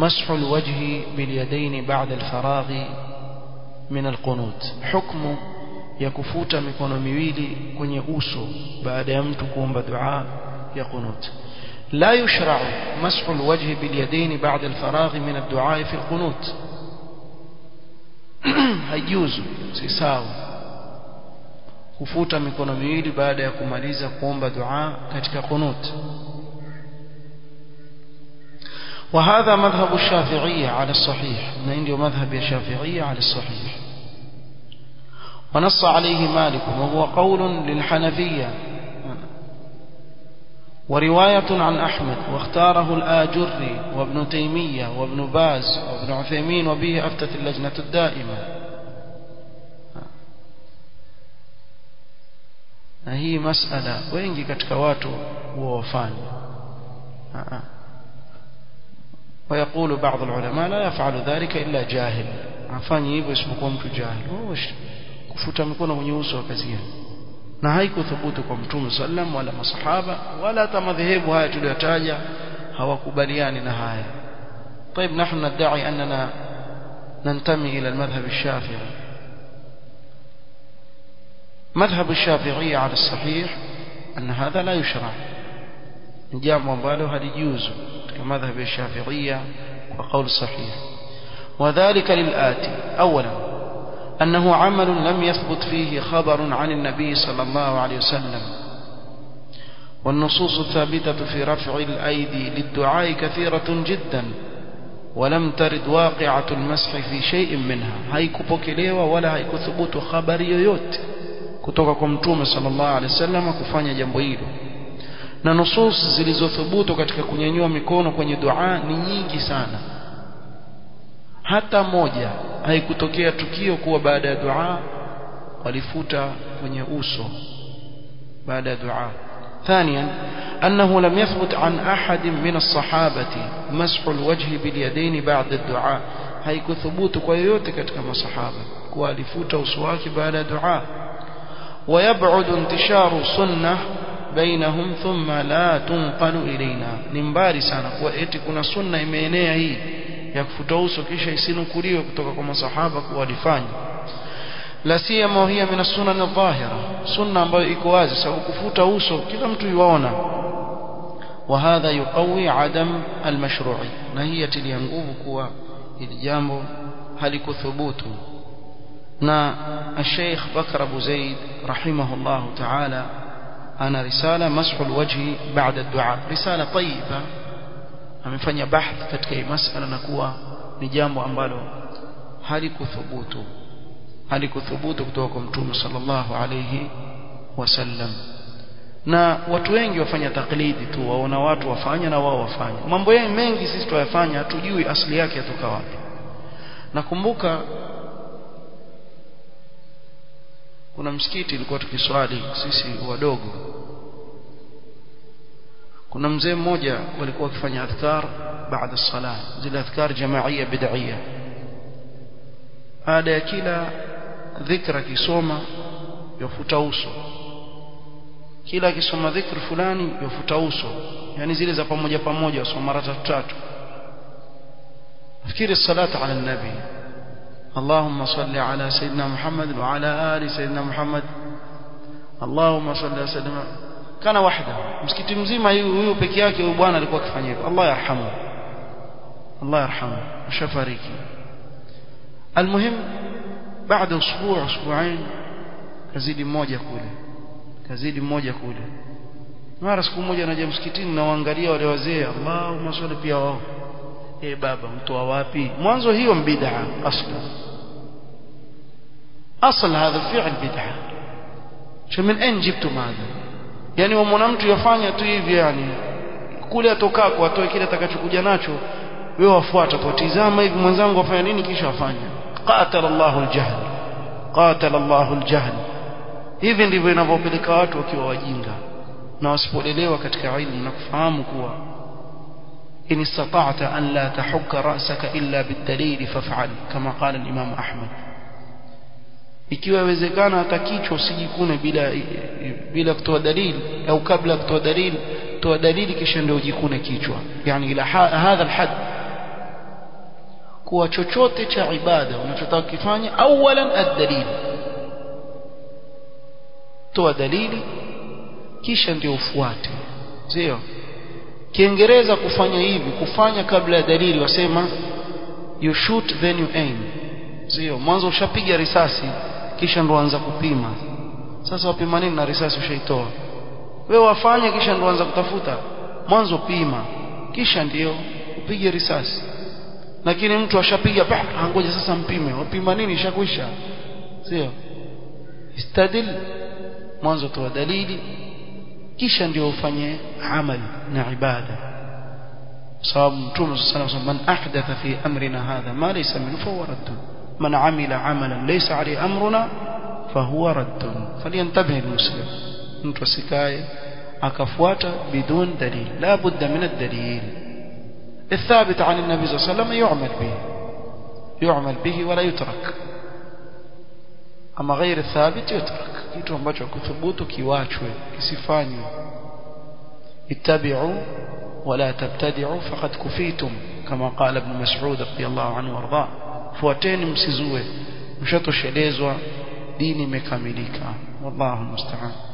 مسح الوجه باليدين بعد الفراغ من القنوت حكم ya kufuta mikono miwili kwenye uso baada ya mtu kuomba dua ya qunut la yushra'u mashu alwajh bilyadayn ba'da alfaragh min ad-du'a fi alqunut haijuzu si sawa kufuta mikono miwili baada ya kumaliza kuomba dua katika qunut وهذا مذهب الشافعية على الصحيح نعندي مذهب الشافعية على الصحيح ونص عليه مالك وهو قول للحنفية ورواية عن أحمد واختاره الآجري وابن تيمية وابن باز وابن عثيمين وبه أفتت اللجنة الدائمة هي مسألة wengi katika watu huwa wafanya ويقول بعض العلماء لا يفعل ذلك إلا جاهل afanye hivyo isipokuwa mtu jahil kufuta mikono kwenye uso wa kazi na haikuthubutu kwa mtume sallam wala masahaba wala hata madhehebu haya tuliyotaja hawakubaliani na haya طيب نحن ندعي أننا ننتمي إلى المذهب الشافعي مذهب الشافعية على الصحيح أن هذا لا يشرع jambo ambalo halijuzu katika madhhabi ya Shafi'ia kwa kauli sahihi وذلك للآتي أولا أنه عمل لم يثبت فيه خبر عن النبي صلى الله عليه وسلم والنصوص الثابتة في رفع الأيدي للدعاء كثيرة جدا ولم ترد واقعة المسح في شيء منها haikupokelewa wala haikuthubutu habari yoyote kutoka kwa mtume sallallahu alaihi wasallam kufanya jambo hilo na nusus zilizothubutu katika kunyanyua mikono kwenye dua ni nyingi sana hata moja haikutokea tukio kuwa baada ya dua walifuta kwenye uso baada ya dua ثانيا أنه لم يثبت عن أحد من الصحابة مسح الوجه باليدين بعد الدعاء هيك ثبوت كويوتك كما صحابة كوالفوت وسواك بعد دعاء ويبعد انتشار سنة بينهم ثم لا تنقل إلينا نمباري sana kuwa eti kuna sunna imeenea hii ya kufuta uso kisha isinukuliwe kutoka kwa masahaba kuwa walifanya la siyama hiya min as-sunan adh-dhahira sunna ambayo iko wazi sababu kufuta uso kila mtu yuwaona وهذا يقوي عدم المشروعي na hii yatilia nguvu kuwa hili jambo halikuthubutu na الشيخ بكر ابو زيد رحمه الله تعالى أنا رسالة مسح الوجه بعد الدعاء رسالة طيبة amefanya bahth katika hii masala na kuwa ni jambo ambalo halikuthubutu halikuthubutu kutoka kwa mtume sallallahu alayhi wasallam na watu wengi wafanya taklidi tu waona watu wafanya na wao wafanya mambo yao mengi sisi tuyafanya hatujui asili yake yatoka wapi nakumbuka kuna msikiti ilikuwa tukiswali sisi wadogo kuna mzee mmoja walikuwa wakifanya adhkar baada sala zile adhkar jamaia bid'ia baada ya kila dhikra kisoma yafuta uso kila akisoma dhikr fulani yafuta uso yani zile za pamoja pamoja wasoma mara tatu tatu fikiri salata ala nabi اللهم صل على سيدنا محمد وعلى آل سيدنا محمد اللهم صل على سيدنا kana wahda msikiti mzima huyu peke yake huyu bwana alikuwa akifanya hivyo Allah yarhamu Allah yarhamu shafariki almuhim baada usbuu usbuain kazidi mmoja kule kazidi mmoja kule mara siku moja naja msikitini na waangalia wale wazee Allahumma salli pia wao eh baba mtoa wapi mwanzo hiyo bid'a asla asl hadha fi'l bid'a من أين جبتم هذا yani wamwona mtu yafanya tu hivi yani kule atokako atoe kile atakachokuja nacho wewe wafuata tutizama hivi mwenzangu afanya nini kisha afanya qatala Allahu al-jahl qatala Allahu al-jahl hivi ndivyo inavyopeleka watu wakiwa wajinga na wasipolelewa katika ilmu na kufahamu kuwa in istata'ta an la tahukka ra'saka illa bid-dalil faf'al kama qala al-imam Ahmad ikiwa yawezekana hata kichwa usijikune bila bila kutoa dalili au kabla kutoa dalili toa dalili kisha ndio ujikune kichwa yani ila hadha alhad kuwa chochote cha ibada unachotaka kufanya awalan ad-dalil toa dalili kisha ndio ufuate sio kiingereza kufanya hivi kufanya kabla ya dalili wasema you shoot then you aim sio mwanzo ushapiga risasi kisha ndo anza kupima sasa wapima nini na risasi ushaitoa wewe wafanye kisha ndo anza kutafuta mwanzo pima kisha ndio upige risasi lakini mtu ashapiga ngoja sasa mpime wapima nini ishakwisha sio istadil mwanzo toa dalili kisha ndio ufanye amali na ibada sababu mtume sallallahu alayhi wasallam man ahdatha fi amrina hadha ma laysa minhu fahuwa radd man amila amalan laysa alayhi amruna fahuwa radd falyantabih almuslim mtu asikae akafuata bidun dalil la budda min ad-dalil الثابت عن النبي صلى الله عليه وسلم يعمل به يعمل به ولا يترك أما غير الثابت يترك kitu ambacho kuthubutu kiwachwe kisifanywe ittabi'u wala tabtadi'u faqad kufitum kama qala ibn mas'ud radiyallahu anhu warda fuateni msizue mshatoshelezwa dini imekamilika wallahu musta'an